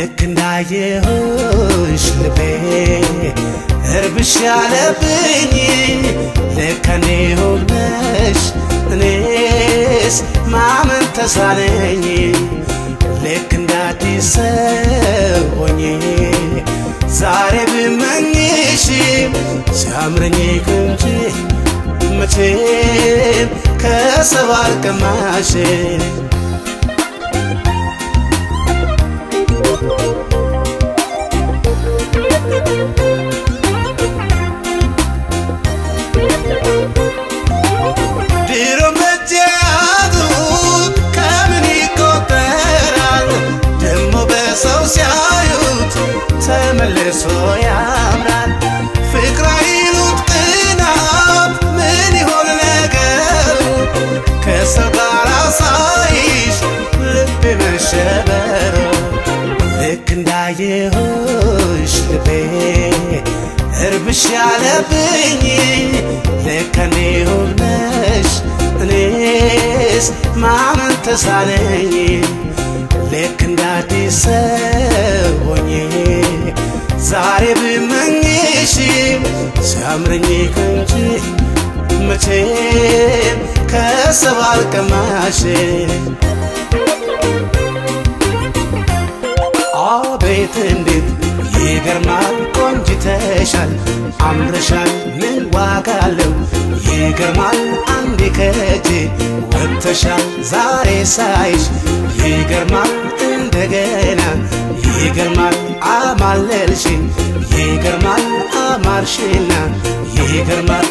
ልክ እንዳየሁሽ ልቤ እርብሽ ያለብኝ ልክ እኔ ሆነሽ እኔስ ማመን ተሳነኝ ልክ እንደ አዲስ ሰው ሆኜ ዛሬ ብመኝሽ ሲያምረኝ እንጂ መቼም ከሰው አልቀማሽ ድሮ መጃቱት ከምን ይቆጠራል ደሞ በሰው ሲያዩት ተመልሶ ያምራል ፍቅር አይሉት ቅናት ምን ይሆን ነገሩ ከሰው ጋር ሳይሽ ልቤ መሸበሩ ልክ እንዳየሁሽ ልቤ እርብሽ ያለብኝ ልክ እኔ ሆነሽ እኔስ ማመን ተሳነኝ ልክ እንደ አዲስ ሰው ሆኜ ዛሬ ብመኝሽ ሲያምረኝ እንጂ መቼም ከሰው አልቀማሽ አቤት እንዴት ይገርማል ቆንጅተሻል አምረሻል ምን ዋጋ አለው ይገርማል አንዴ ከእጄ ወጥተሻል ዛሬ ሳይሽ ይገርማል እንደገና ይገርማል አማለልሽኝ ይገርማል አማርሽና ይገርማል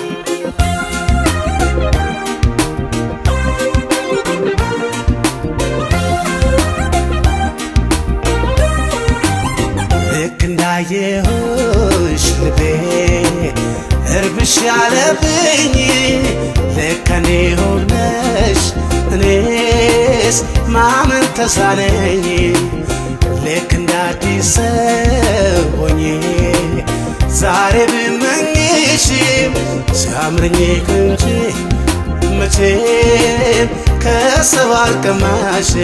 ልክ እንዳየሁሽ ልቤ እርብሽ ያለብኝ ልክ እኔ ሆነሽ እኔስ ማመን ተሳነኝ ልክ እንደ አዲስ ሰው ሆኜ ዛሬ ብመኝሽ ሲያምረኝ እንጂ መቼም ከሰው አልቀማሽ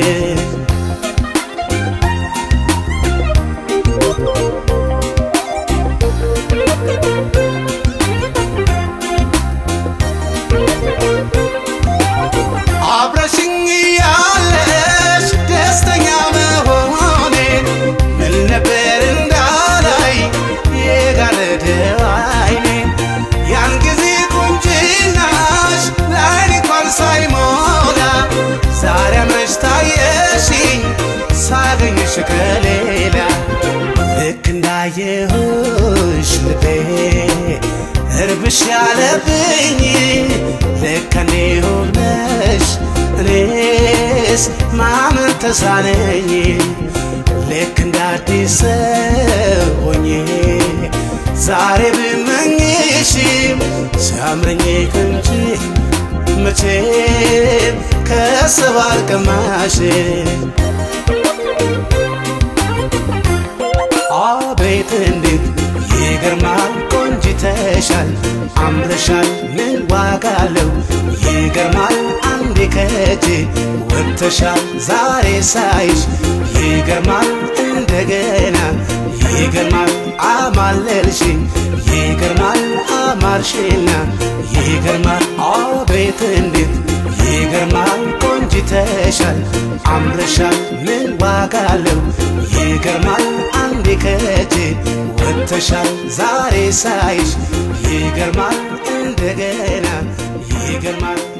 አብረሽኝ ያለሽ ደስተኛ መሆኔ ምን ነበር እንዳላይ የጋረደው አይኔ ያን ጊዜ ቁንጅናሽ ለአይኔ እንኳን ሳይሞላ ዛሬ አምረሽ ታየሽኝ ሳገኝሽ ከሌላ ልክ እንዳየሁሽ ልቤ እርብሽ ያለብኝ ልክ እኔ ሆነሽ እኔስ ማመን ተሳነኝ ልክ እንደ አዲስ ሰው ሆኜ ዛሬ ብመኝሽ ሲያምረኝ እንጂ መቼም ከሰው አልቀማሽ አቤት እንዴት ይገርማል ቆንጅተሻል አምረሻል ምን ዋጋ አለው ይገርማል አንዴ ከእጄ ወጥተሻል ዛሬ ሳይሽ ይገርማል እንደገና ይገርማል አማለልሽኝ ይገርማል አማርሽና ይገርማል አቤት እንዴት ይገርማል ቆንጅተሻል አምረሻል ምን ዋጋ አለው ይገርማል አንዴ ከእጄ ወጥተሻል ዛሬ ሳይሽ ይገርማል እንደገና ይገርማል